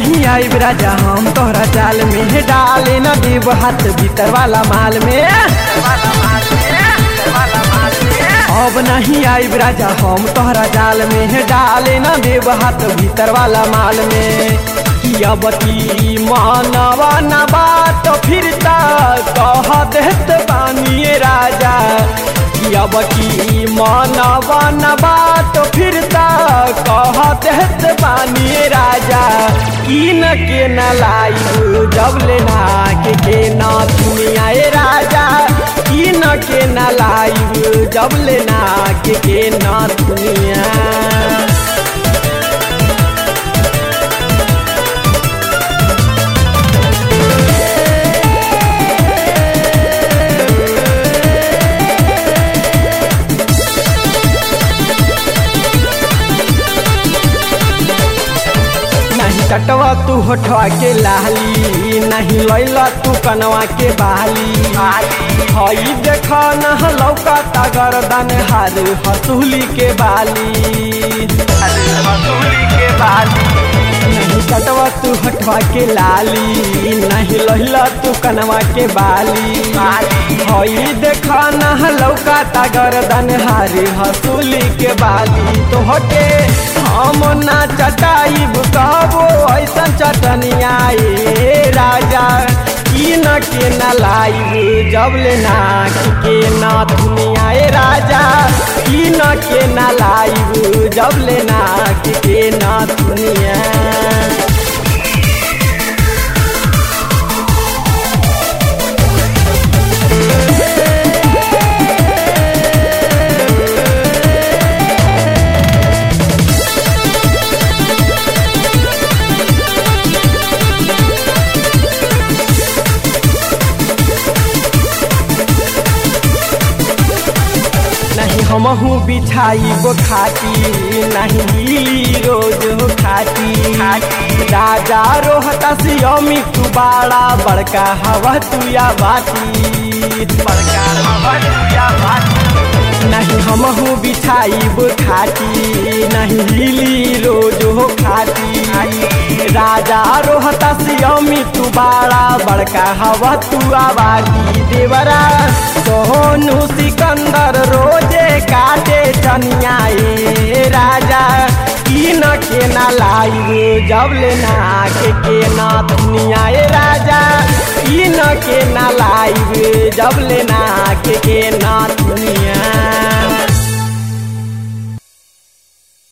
नहीं आई राजा हम तोहरा जाल में डाले न देव हाथ भीतर वाला माल में अब नहीं आई राजा हम तोहरा जाल में डाले न देव हाथ भीतर वाला माल में किया बती मानवा न बात फिरता कह देत बानिए राजा किया बती मानवा न बात फिरता कह देत बानिए राजा इन के न लाई जब लेना के के ना दुनिया राजा इन के न लाई जब लेना के के ना दुनिया नहीं कटवा तू होठवा के लाली नहीं लैला तू कनवा के बाली हई देख न लौका गर्दन हार हसूली के बाली हसूली के बाली नहीं कटवा तू हटवा के लाली नहीं लहिला तू कनवा के बाली हई देख न लौका गर्दन हारी हसूली के बाली तो हटे हम ना चटाई कहबो ऐसा चटनिया राजा की न के न लाई जब ले ना के ना दुनिया राजा की न के न लाई जब ले ना के ना दुनिया नहीं हमहू बिछाई गो खाती नहीं रोज हो खाती राजा रोहता से अमी तू बाड़ा बड़का हवा तुया बाती बड़का हवा तुया बाती नहीं हमहू बिछाई गो खाती नहीं हिली रोज हो खाती राजा रोहता से अमी तू बाड़ा बड़का हवा तुआ बाती देवरा सोनू सिकंदर रोजे काटे चनिया राजा की न के ना लाई जब लेना के के ना दुनिया राजा की न के ना लाई जब लेना के के ना दुनिया